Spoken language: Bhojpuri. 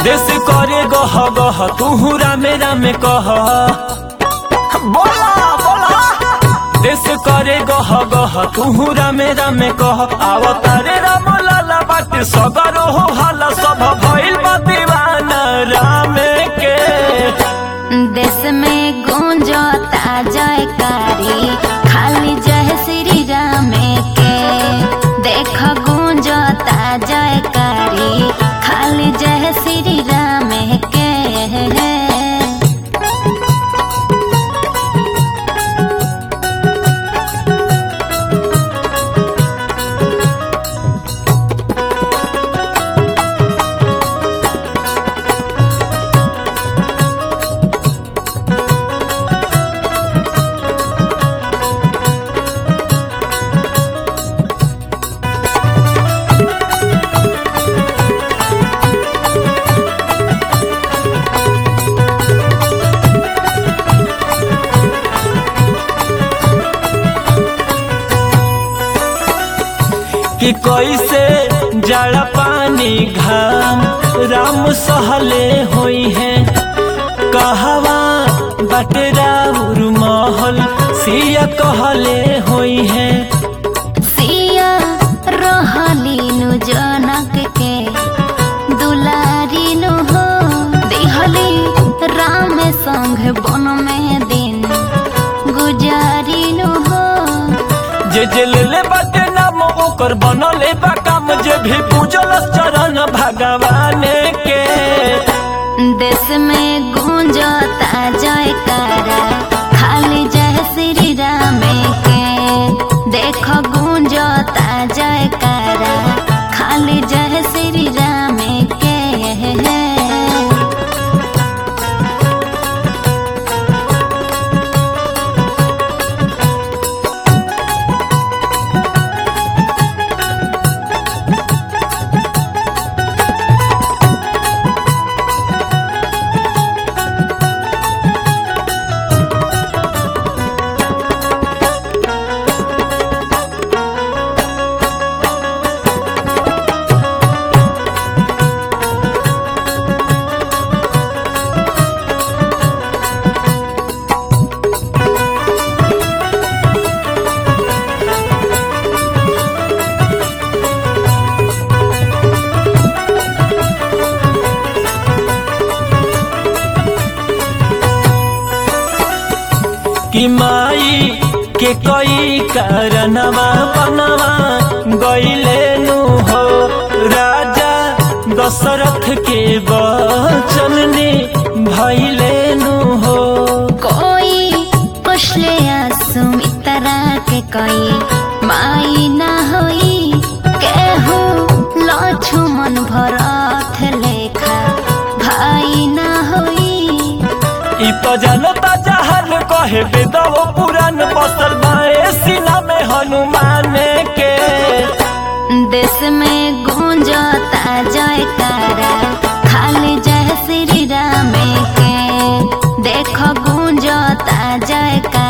देश करे गह गह तू रामे रामे कह बोला बोला देश करे गह गह तू रामे रामे कह आवतारे राम लाला बाटे सगरो हो हाला सब भइल बा दीवाना रामे के देश में गूंजता जयकारी खाली जय श्री राम के देख गूंजता जयकारी खाली जय श्री राम के कि कैसे जड़ा पानी घाम राम सहले होई है कहवा बटराउर महल सिया कहले होई है सिया रहलीनु जनक के दुलारीनु हो दिहली राम संग बन में दिन गुजारीनु हो जे जे ले बाटे नाम ओकर बनले बा काम जे भी पूजल चरण भगवान के देश में गूंजता जयकारा खाली जय श्री राम के देख गूंजता जयकारा खाली जय श्री राम के कि माई के कई कारणवा बनवा गईले नु हो राजा दशरथ के वचन ने भइले नु हो कोई पुछले सुमित्रा के कोई माई ना होई केहू लक्ष्मण भरत लेखा भाई ना होई इ तो जानता जहर कहे बेदव पुराण बसल बाए सीना में हनुमान के देश में गूंजता जयकारा खाली जय श्री राम के देख गूंजता जयकारा